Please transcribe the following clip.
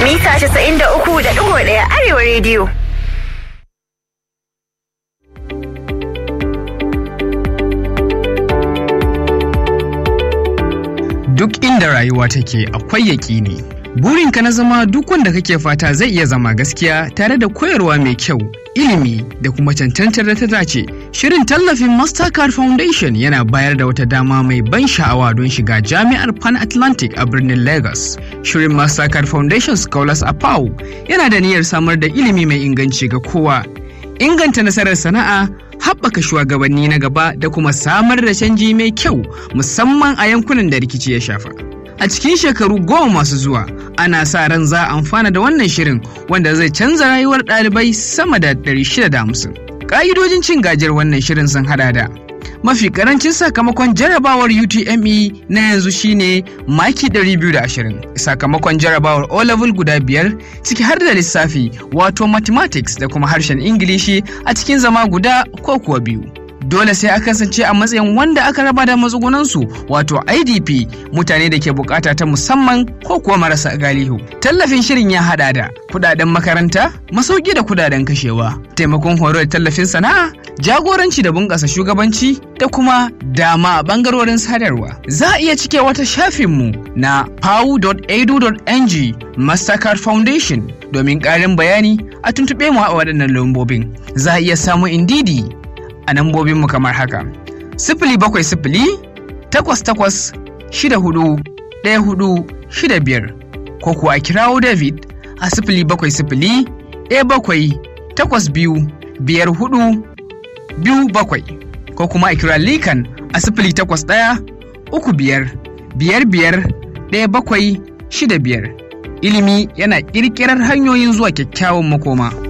mita 93.1 Arewa rediyo. Duk inda rayuwa take akwai yaƙini. Burinka na zama duk wanda kake fata zai iya zama gaskiya tare da koyarwa mai kyau, ilimi da kuma cancantar da ta dace. Shirin tallafin Mastercard Foundation yana bayar da wata dama mai ban sha'awa don shiga jami'ar Pan Atlantic a birnin Lagos. Shirin Mastercard Foundation Scholars a PAU yana da niyyar samar da ilimi mai inganci ga kowa. Inganta nasarar sana'a, haɓaka shugabanni na gaba da kuma samar da canji mai kyau musamman a yankunan da rikici ya shafa. A cikin shekaru goma masu zuwa, ana sa ran za a amfana da wannan shirin wanda zai canza rayuwar ɗalibai sama da 650. Ƙa'idojin cin gajiyar wannan shirin sun hada da mafi karancin sakamakon jarabawar UTME na yanzu shine maki 220 sakamakon jarabawar O level guda biyar ciki har da lissafi wato mathematics da kuma harshen Ingilishi a cikin zama guda ko kuwa biyu. dole sai a kasance a matsayin wanda aka raba da matsugunansu wato idp mutane da ke bukata ta musamman ko kuwa marasa galihu tallafin shirin ya hada da kudaden makaranta masauki da kudaden kashewa taimakon horo da tallafin sana'a jagoranci da bunƙasa shugabanci da kuma dama a bangarorin sadarwa za a iya cike wata shafinmu na pau.edu.ng mastercard foundation domin ƙarin bayani a tuntuɓe mu a waɗannan lambobin za a iya samun indidi a nambobinmu kamar haka. Sifili bakwai sifili takwas takwas shida hudu ɗaya hudu shida biyar ko kuwa a kirawo David a sifili bakwai sifili ɗaya bakwai takwas biyu biyar hudu biyu bakwai ko kuma a kira Likan a sifili takwas ɗaya uku biyar biyar biyar ɗaya bakwai shida biyar. Ilimi yana ƙirƙirar hanyoyin zuwa kyakkyawan makoma.